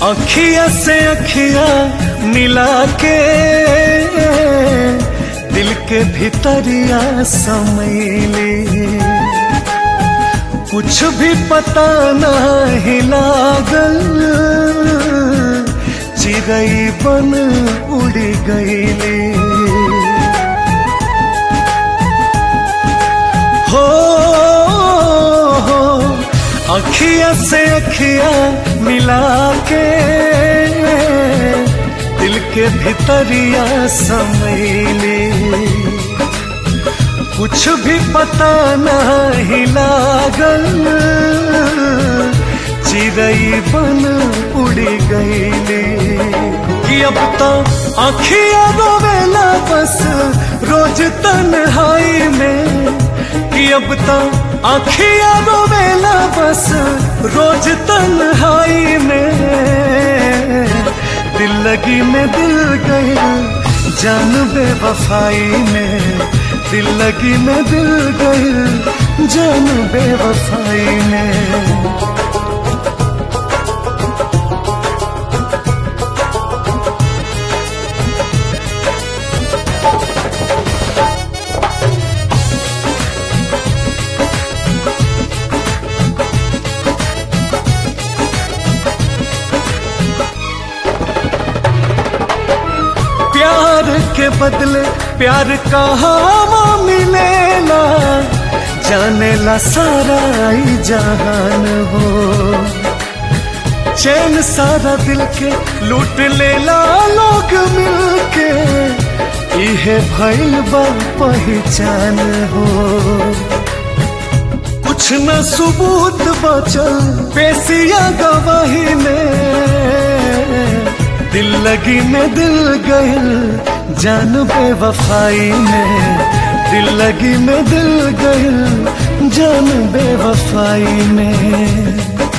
अखिया से अखिया मिला के दिल के भीतरिया समैली कुछ भी पता नहीं लागल चिड़ई बन उड़ गईली हो हो अखिया से अखिया मिला के दिल के भीतरिया समैली कुछ भी पता नहीं लागल चिड़ई बन उड़ गईली कि अब तो अखिया रोवेला बस रोज तन्हाई में कि अब तो अखिया रोवेला बस रोज तन्हाई में दिल लगी में दिल गई जान बेवफाई में दिल लगी में दिल गई जान बेवफाई में प्यार के बदले प्यार कहाँ मिलेला जाने ला सारा ही जहान हो चैन सारा दिल के लूट लेला लोग मिलके इहे भइल बा पहचान हो कुछ न सबूत बचल पेशिया गवाही में दिल लगी में दिल गइल जान बेवफाई में दिल लगी में दिल गइल जान बेवफाई में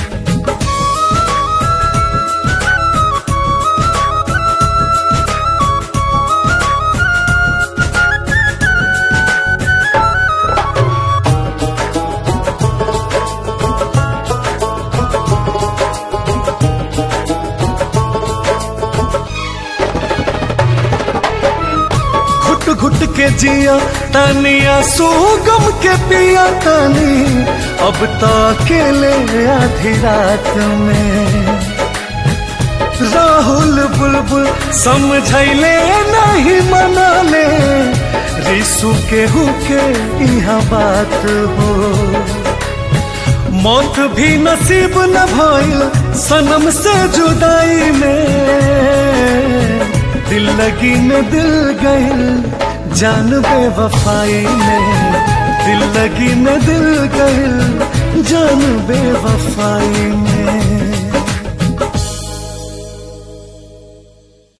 घुट घुट के जिया तनिया सुगम के पिया तनी अब तो अकेले आधी रात में राहुल बुलबुल समझैले नहीं मनाले रिसु के हुके यहाँ बात हो मौत भी नसीब न भइल सनम से जुदाई में दिल लगी में दिल गइल जान बेवफाई में दिल लगी में दिल गइल जान बेवफाई में